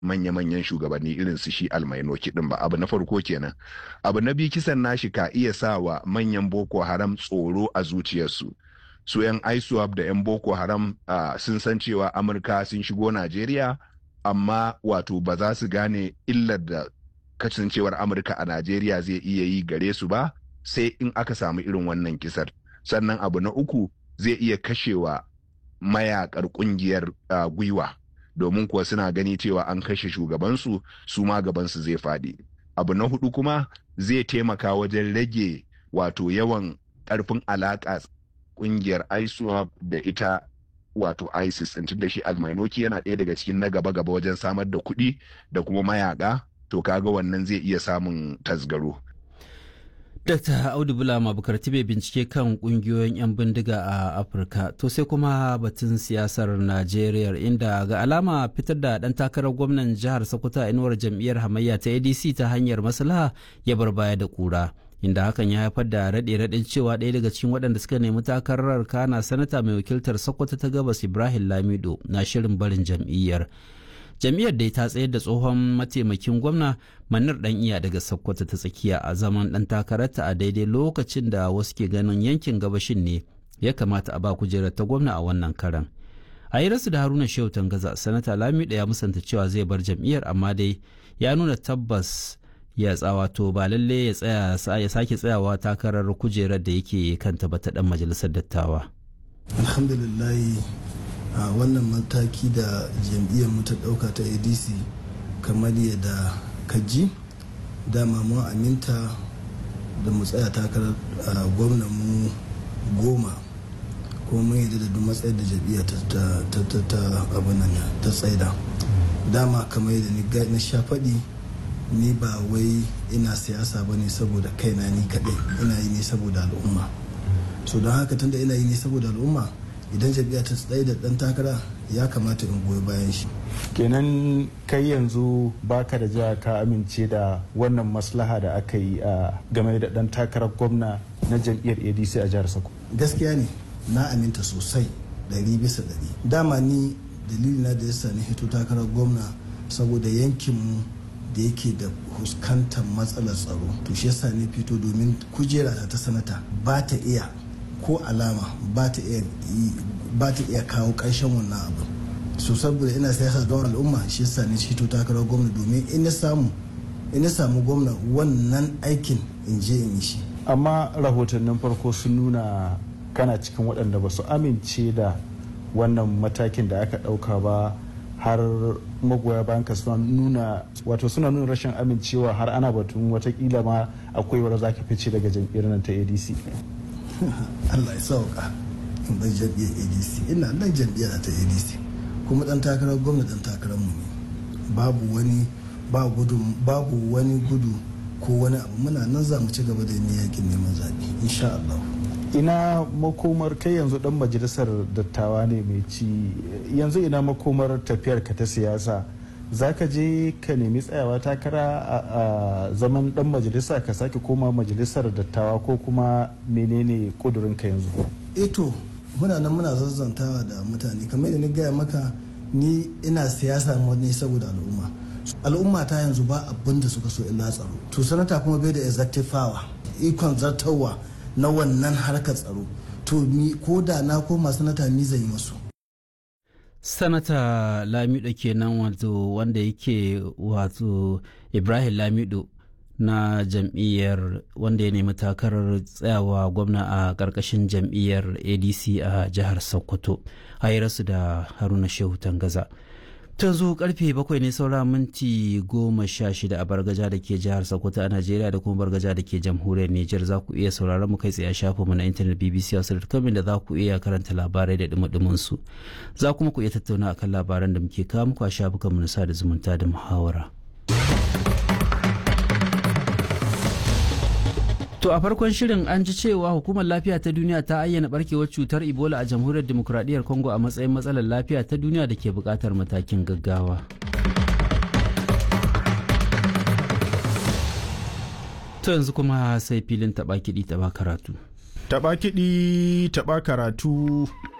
manya-manyan shugabanni irin su shi almainoki din ba abu na farko kenan abu na biyu kisan nashi ka iya sa wa manyan boko haram tsoro a zuciyarsu su 'yan iswap da 'yan boko haram uh, sun san cewa amurka sun shigo najeriya amma wato ba za su gane illar da kasancewar amurka a najeriya zai iya yi gare su ba sai in aka samu irin wannan kisar sannan abu na uku zai iya kashewa mayakar kungiyar uh, gwiwa domin kuwa suna gani cewa an kashe shugabansu su ma gabansu zai faɗi abu na hudu kuma zai taimaka wajen rage wato yawan ƙarfin alaƙa kungiyar iswap da ita wato isis tun da shi almainoki yana ɗaya daga cikin na gaba-gaba wajen samar da kuɗi da kuma mayaka to kaga wannan zai iya samun tasgaro Dr. Audu Bulama Bukarti bai bincike kan kungiyoyin 'yan bindiga a Afirka. To sai kuma batun siyasar Najeriya inda ga alama fitar da ɗan takarar gwamnan jihar Sokoto a inuwar jam'iyyar hamayya ta ADC ta hanyar maslaha ya bar baya da kura. Inda hakan ya haifar da raɗe raɗin cewa ɗaya daga cikin waɗanda suka nemi takarar kana sanata mai wakiltar Sokoto ta gabas Ibrahim Lamido na shirin barin jam'iyyar. jam'iyyar dai ta tsayar da tsohon mataimakin gwamna manar dan iya daga sokoto ta tsakiya a zaman dan takararta a daidai lokacin da wasu ke ganin yankin gabashin ne ya kamata a ba kujerar ta gwamna a wannan karan a yi rasu da haruna shehu tangaza sanata lamiɗa ya musanta cewa zai bar jam'iyyar amma dai ya nuna tabbas ya tsawato ba lalle ya tsaya ya sake tsayawa takarar kujerar da yake kanta ba ta dan majalisar dattawa alhamdulillah a wannan mataki da jam'iyyar mu ta dauka ta adc kamar yadda kaji dama mun aminta da mu tsaya takarar gwamnan mu goma kuma mun yadda da duk matsayar da jam'iyyar ta abin nan ta tsaida dama kamar yadda na sha faɗi ni ba wai ina siyasa ba ne saboda kaina ni kaɗai ina yi ne saboda al'umma so don haka tunda ina yi ne saboda al'umma idan jam'iyya ta tsaye da dan takara ya kamata in goyi bayan shi kenan kai yanzu baka da jiha ka amince da wannan maslaha da aka yi a game da dan takarar gwamna na jam'iyyar adc a jihar sokoto gaskiya ne na aminta sosai ɗari bisa ɗari dama ni dalilina da yasa ni hito takarar gwamna saboda yankinmu da yake da fuskantar matsalar tsaro to shi yasa ni fito domin kujera ta sanata ba ta iya ko alama ba ta iya kawo ƙarshen wannan abu so saboda ina siyasa don al'umma shi yasa ni fito takarar gwamna domin in na samu in na samu gwamna wannan aikin in je in yi shi amma rahotannin farko sun nuna kana cikin waɗanda ba su amince da wannan matakin da aka ɗauka ba har magoya bayan ka suna nuna wato suna nuna rashin amincewa har ana batun watakila ma akwai wadda za ka fice daga jam'iyyar nan ta adc allah ya sauka in bai jam'iyyar adc ina nan jam'iyyar ta adc kuma dan takarar gwamna dan takarar mu ne babu wani babu wani gudu ko wani abu muna nan za mu ci gaba da yin yakin neman zaɓe insha allah ina makomar kai yanzu dan majalisar dattawa ne mai ci yanzu ina makomar tafiyar ka ta siyasa za ka je ka nemi tsayawa takara a zaman dan majalisa ka sake koma majalisar dattawa ko kuma menene kudurin ka yanzu eto muna nan muna zazzantawa da mutane kamar yadda ni gaya maka ni ina siyasa ne saboda al'umma al'umma ta yanzu ba abin da suka so illa tsaro to sanata kuma bai da executive power ikon zartarwa na wannan harkar tsaro to ni ko da na koma sanata ni zan yi masu sanata lamido kenan wato wanda yake wato ibrahim lamido na jam'iyyar wanda ya nemi takarar tsayawa gwamna a ƙarƙashin jam'iyyar adc a jihar sokoto rasu da haruna shehu tangaza ta zo karfe bakwai ne saura minti goma sha shida a bargaja da ke jihar sokoto a najeriya da kuma bargaja da ke jamhuriyar niger za ku iya sauraron mu kai tsaye a shafinmu na intanet bbc hausa.com da za ku iya karanta labarai da dumudumin su za kuma ku iya tattauna akan labaran da muke kawo muku a shafukanmu na sada zumunta da muhawara. To a farkon shirin an ji cewa hukumar lafiya ta duniya ta ayyana barkewar cutar Ebola a jamhuriyar demokuraɗiyyar Congo a matsayin matsalar lafiya ta duniya da ke buƙatar matakin gaggawa. To yanzu kuma sai filin taɓa kiɗi taɓa karatu. Taɓa kiɗi taɓa karatu.